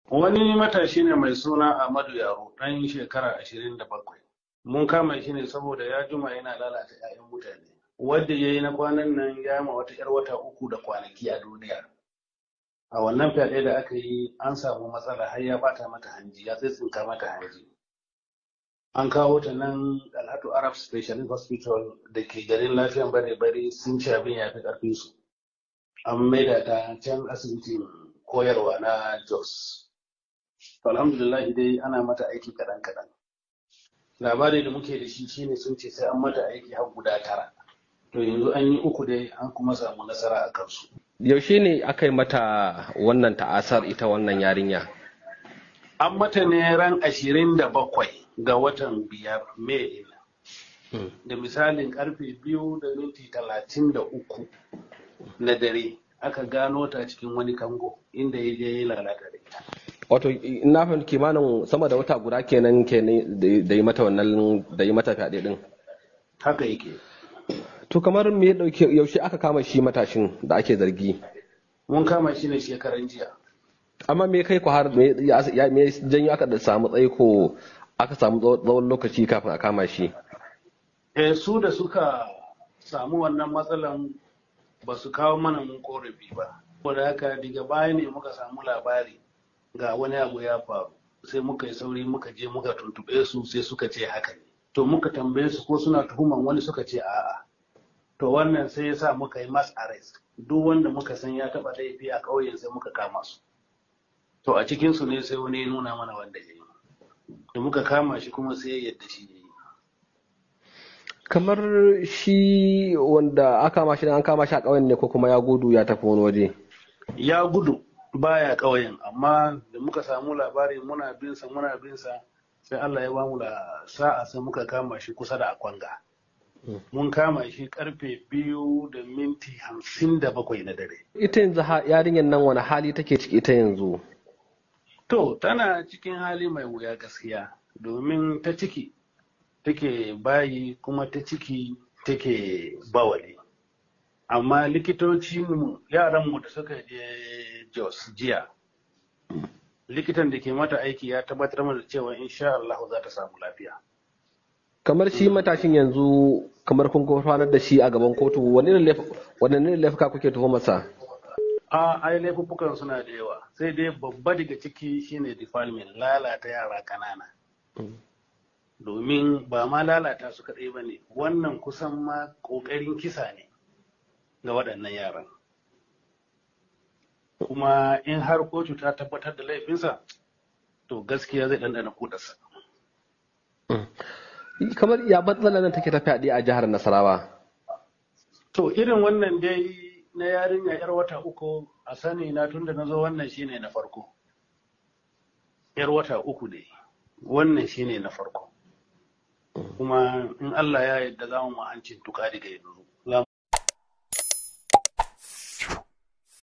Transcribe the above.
Wani matashi ne mai suna Ahmadu Yaro ɗan shekara ashirin da bakwai. Mun kama shi ne saboda ya juma yana lalata 'ya'yan mutane. Wadda ya yi na kwanan nan ya ma wata 'yar wata uku da kwanaki a duniya. A wannan fyaɗe da aka yi an samu matsala har ya bata mata hanji ya tsitsinka mata hanji. An kawo ta nan Alhatu Arab Specialist Hospital da ke garin lafiyan bare-bare sun ci abin ya fi ƙarfinsu. An maida ta can asibitin koyarwa na Jos. alhamdulillah dai ana mata aiki kaɗan kaɗan labari da muke da shi shine sun ce sai an mata aiki har guda tara to yanzu an yi uku dai an kuma samu nasara a kansu yaushe ne aka yi mata wannan ta'asar ita wannan yarinya an mata ne ran ashirin da bakwai ga watan biyar mai da misalin karfe biyu da minti talatin da uku na dare aka gano ta cikin wani kango inda ya je ya lalata da ita wato na fahimci kimanin sama da wata guda kenan da yi mata wannan da yi mata fyaɗe din haka yake to kamar me ya dauke yaushe aka kama shi matashin da ake zargi mun kama shi ne shekaran jiya amma me kai ku har me me janyo aka da samu tsaiko aka samu tsawon lokaci kafin a kama shi eh su da suka samu wannan matsalan ba su kawo mana mun korafi ba saboda haka daga baya ne muka samu labari ga wani abu ya faru sai muka yi sauri muka je muka tuntube su sai suka ce haka ne to muka tambaye su ko suna tuhuman wani suka ce a'a to wannan sai ya sa muka yi mass arrest duk wanda muka san ya taba laifi a ƙauyen sai muka kama su to a cikin su ne sai wani ya nuna mana wanda ya yi da muka kama shi kuma sai ya yadda shi ya yi kamar shi wanda aka kama shi an kama shi a ƙauyen ne ko kuma ya gudu ya tafi wani waje ya gudu baya ƙauyen amma da muka samu labari muna binsa muna binsa sai Allah ya bamu da sa'a sai muka kama shi kusa da akwanga mun kama shi karfe biyu da minti hamsin da bakwai na dare ita yanzu yarinyar nan wani hali take ciki ita yanzu to tana cikin hali mai wuya gaskiya domin ta ciki take bayi kuma ta ciki take bawali amma likitoci yaranmu da suka je Jos jiya. Likitan da ke mata aiki ya tabbatar mana cewa insha Allah za ta samu lafiya. Kamar shi matashin yanzu kamar kun gurfanar da shi a gaban kotu wani ne laifuka kuke tuhumarsa? A ai laifukan suna da yawa sai dai babba daga ciki shine defilement lalata yara kanana. Domin ba ma lalata su kaɗai ba ne wannan kusan ma ƙoƙarin kisa ne ga waɗannan yaran. kuma in har kotu ta tabbatar da laifinsa to gaskiya zai ɗanɗana kudarsa. kamar ya matsala nan take ta fyaɗe a jihar nasarawa to irin wannan dai na yarinya yar wata uku a sani na tunda na zo wannan shine na farko yar wata uku ne wannan shine na farko kuma in Allah ya yarda za mu hancin tuka daga yanzu